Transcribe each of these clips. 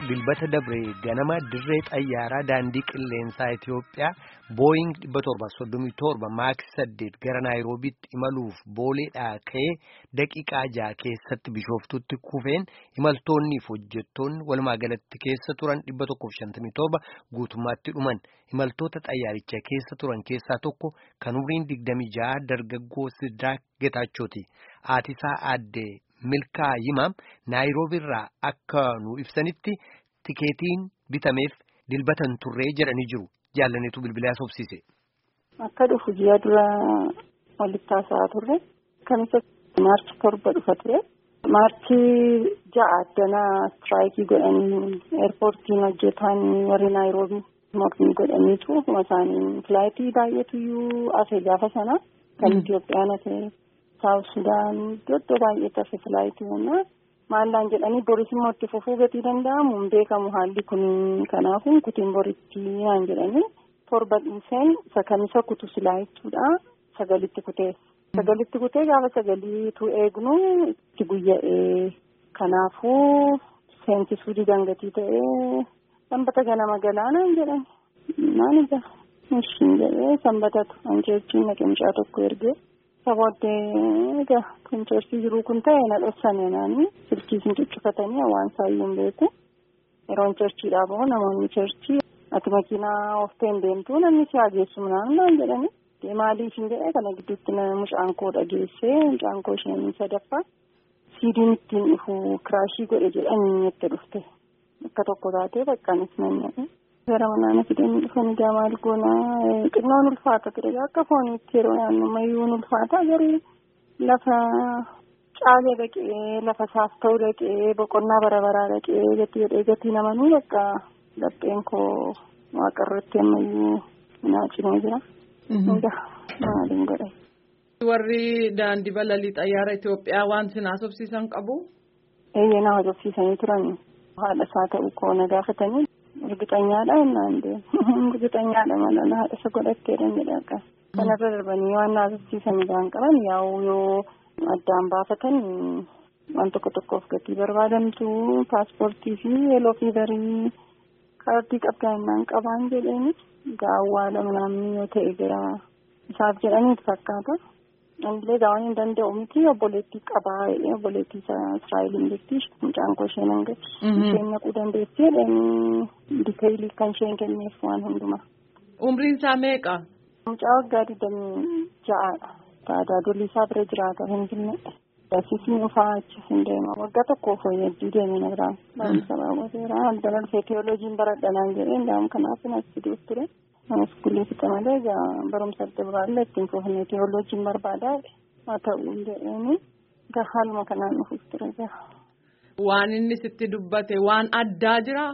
dilbata dabree ganama dirree xayyaaraa daandii qilleensaa Itiyoophiyaa booying 737 maaks 8 gara naayiroobiitti imaluuf booleedhaa ka'ee daqiiqaa ja'a keessatti bishooftutti kufeen imaltoonnii fi hojjettoonni walumaa galatti keessa turan 157 guutummaatti dhuman imaltoota xayyaaricha keessa turan keessaa tokko kan umriin 26 dargaggoo Sidraak Getaachooti aatisaa aaddee. Milkaa Yimaam Naayiroobiirraa akka nu ibsanitti tikeetiin bitameef dilbatan turree jedhanii jiru. Jaallaniitu bilbilaa sobsiise. Akka dhufu ji'a dura walitti haasa'aa turre. Kamisa maarchi torba dhufa ture. Maarchi ja'a addanaa istiraayikii godhanii eerpoortiin hojjetan warri Naayiroobii mormii godhaniitu isaanii filaayitii baay'eetu iyyuu asee gaafa sana kan Itiyoophiyaan asee. Saawuf Sudaan iddoo baay'eetti hafe filaayitii humnaa maallaan jedhanii boris immoo itti fufuu gatii danda'amu hin beekamu haalli kun kanaafuu kutiin boritti naan jedhanii torba dhiiseen isa kamisa kutu silaayichuudha sagalitti kutee sagalitti kutee gaafa sagaliitu eegnu itti guyya'ee kanaafuu seensisuu didangatii ta'ee sanbata ganama galaanaan jedhani maal ija ishiin jedhee sanbatatu anjeechiin naqimcaa tokko ergee. Sabooddee egaa kan ceesii jiruu kun ta'e na dhoksane naani silkiisin cuccufatanii waan saayyuu hin beeku yeroon ceerchiidhaa bahu namoonni ceerchii ati makiinaa oofteen deemtu namni si hageessu naan jedhani maaliif hin jedhee kana gidduutti mucaan koo dhageessee mucaan koo isheen sadaffaa siidiin ittiin dhufu kiraashii godhe jedhanii itti dhufte akka tokko taatee baqqaanis nan Gara manaan fidanii dhufanii gaa maal goonaa xinnoon ulfaata ture akka fooniitti yeroo naannummayyuu ulfaata garuu lafa caalee dhaqee lafa saafta'uu dhaqee boqonnaa bara baraa dhaqee gatii jedhee gatii namanuu bakka lapheen koo waaqarratti ammayyuu naacimee jira. Maaliin godhe. Warri daandii balalii xayyaara Itoophiyaa waan sin haasofsiisan qabu. Eeyyee na haasofsiisanii turan haadha isaa ta'uu koo na gaafatanii. Urgixanyaadha innaan deemu. Urgixanyaadha malaan haadha isa godhatteedha jedhe akka. Kanarra darbanii waan naasofsiisan isaan qaban yaa'u yoo addaan baafatan waan tokko tokkoof gatii barbaadamtu paaspoortii fi yeeloo fiivarii kaardii qabdaa innaan qabaan jedheeni gaawwaadha namni yoo ta'e gara isaaf jedhaniitu fakkaata. Anillee gaawwan hin danda'u miti obboleettii qabaa obboleettii Israa'eliin jirti mucaan koo isheen hangatti. Isheen naquu dandeessi jedhanii diteeyilii kan isheen kenneef waan hundumaa. Umriin isaa meeqa? Mucaa waggaa digdamii ja'aadha. Taadaa dolli isaa bira jiraata Finfinnee. Barsiisni dhufaa achis hin deema. Waggaa tokkoof hojii deemee na biraan. Barumsa baay'ateera. Aldana dhufee teewooloojiin baradhanaan jedhee ndaam kanaaf as fiduuf ture. Iskuulii fixa malee egaa barumsa adda biraallee ittiin fufnee teewooloojiin barbaadaa haa ta'u jedheeni egaa haaluma kanaan dhufuuf ture egaa. Waan inni sitti dubbate waan addaa jiraa?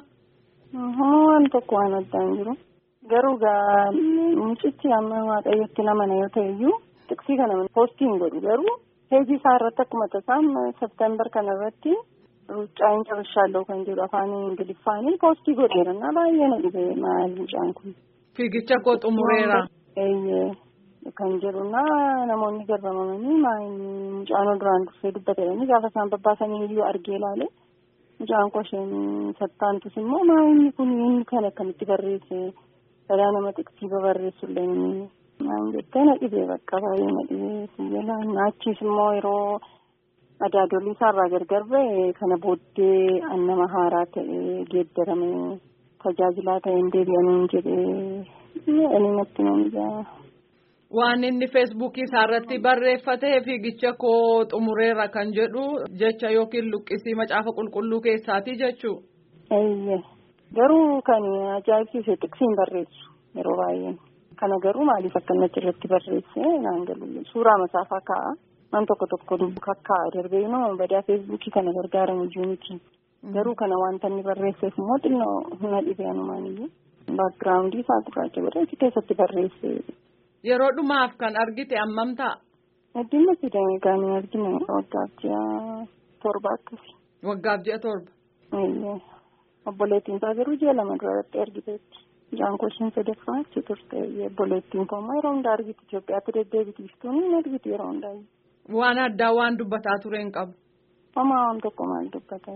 Waan tokko waan addaa hin jiru. Garuu egaa mucichi amma waaqayyotti namana yoo ta'e iyyuu tiksii kana poostii hin godhu garuu heejii isaa irratti akkuma tasaan septembar kana irratti ruuccaa hin cabashaallee kan jedhu afaan ingiliffaanii poostii godheera na baay'ee na dhibee maal mucaan kun. Fiigicha koo xumureera. Eeyyee kan jedhuna namoonni garbaamanii maayini mucaan duraan dursee dubbatanii gaafa isaan babbaasanii iyyuu argee ilaale mucaan koo isheen sattaantus immoo maayini kun inni kan akkamitti barreesse dhalaa nama xiqqsiiba barreessullee maan jettee na dhibee bakka baay'ee na dhibee siyyala naachiis immoo yeroo madaadolii isaarraa gargar ba'e kana booddee annama haaraa ta'ee geeddarame. tajaajilaa ta'een deebi'anii jedhee ani natti nama Waan inni feesbuukii isaarratti barreeffatee fiigicha koo xumureera kan jedhu jecha yookiin luqqisii macaafa qulqulluu keessaati jechuu. Eeyyee garuu kan ajaa'ibsiise xiqsiin barreessu yeroo baay'ee kana garuu maaliif akkanatti irratti barreesse naan galu suuraa masaafaa kaa'a waan tokko tokko dubbu kakkaa'a darbee immoo badaa feesbuukii kana gargaaramu jiruuti. Garuu kana wanta inni barreesseef immoo xinnoo humna dhibee anumaaniyyuu baakgiraawundii isaa gurraacha godhee keessatti barreesse. Yeroo dhumaaf kan argite ammam ta'a? Addunyaa fidanii kan argine waggaaf ji'a torba akkasi. Waggaaf ji'a torba. Obboleettiin isaa garuu ji'a lama duratti argiteetti. Jaan koo isheen sadaffaa achi turte obboleettiin koo immoo yeroo hundaa argiti Itoophiyaatti deddeebiti iftuun hin argiti yeroo hundaa. Waan addaa waan dubbataa ture hin qabu. Homaa waan tokko maal dubbataa?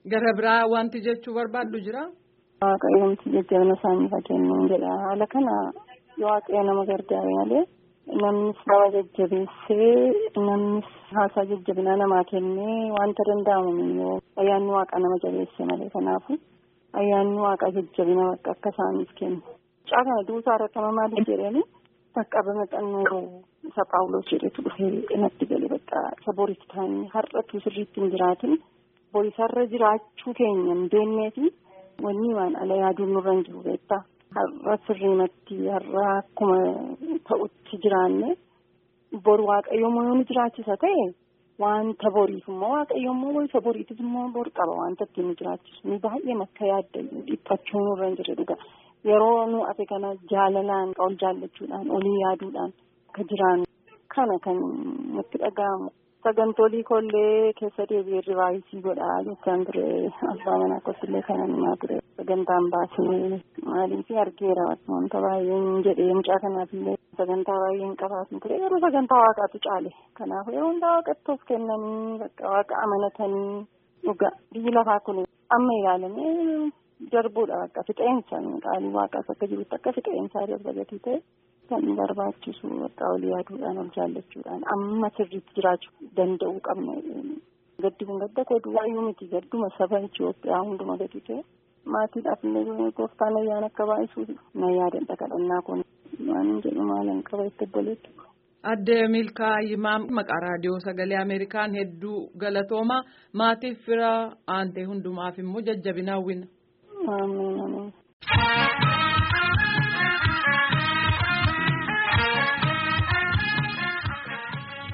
Gara biraa wanti jechuu barbaaddu jira? Waaqayyoomti jajjabina isaanii fakkeenyuun jedha. Haala kana waaqayyo nama gargaare malee namnis nama jajjabeessee namnis haasaa jajjabinaa namaa kennee wanta danda'amu yoo ayyaanni waaqaa nama jabeesse malee kanaafu ayyaanni waaqaa jajjabina akka isaaniif kennu. Mucaa kana duusaa irratti nama maaliif jedhanii qaqqabama xannoo isa Paawuloos jedhetu dhufee natti gale bakka isa boritti ta'anii har'atu sirriitti hin jiraatin borisarra jiraachuu keenya hin beekneefi wanni waan ala yaaduun nurra hin jiru beektaa. Har'a sirriimatti har'a akkuma ta'utti jiraanne boru waaqayyoommoo yoo nu jiraachisa ta'e wanta boriif immoo waaqayyoommoo isa boriitiif immoo bor qaba wanta ittiin nu jiraachisu ni baay'een akka yaadda dhiphachuu nurra hin jirre dhuga yeroo nu ate kana jaalalaan ol jaallachuudhaan olii yaaduudhaan akka jiraannu kana kan nutti dhaga'amu. Sagantolii kollee keessa deebi'ee rivaayisii godhaa jechaan ture abbaa manaa kottillee kana himaa ture sagantaan baasee maaliif argeera wanta baay'een jedhee mucaa kanaafillee sagantaa baay'een qabaatin ture yeroo sagantaa waaqaatu caale kanaaf yeroo hundaa waaqatti of kennanii bakka waaqa amanatanii dhugaa biyyi lafaa kun amma ilaalamee darbuudha bakka fixeensa qaalii waaqaas akka jirutti akka fixeensaa darba gatii ta'e. kan barbaachisu bakka olii yaaduudhaan ol jaallachuudhaan amma sirriitti jiraachuu danda'uu qabna. Gaddi kun gadda koo duwwaayyuu miti gadduma saba Itoophiyaa hunduma gadi ta'e maatiidhaaf illee gooftaan ayyaana akka baay'isuuf na yaadadha kadhannaa kun waan jedhu maalan qaba itti obboleettu. Adde Milkaa Yimaa maqaa raadiyoo sagalee Ameerikaan hedduu galatooma maatiif fira aantee hundumaaf immoo jajjabina hawwina. Amiin.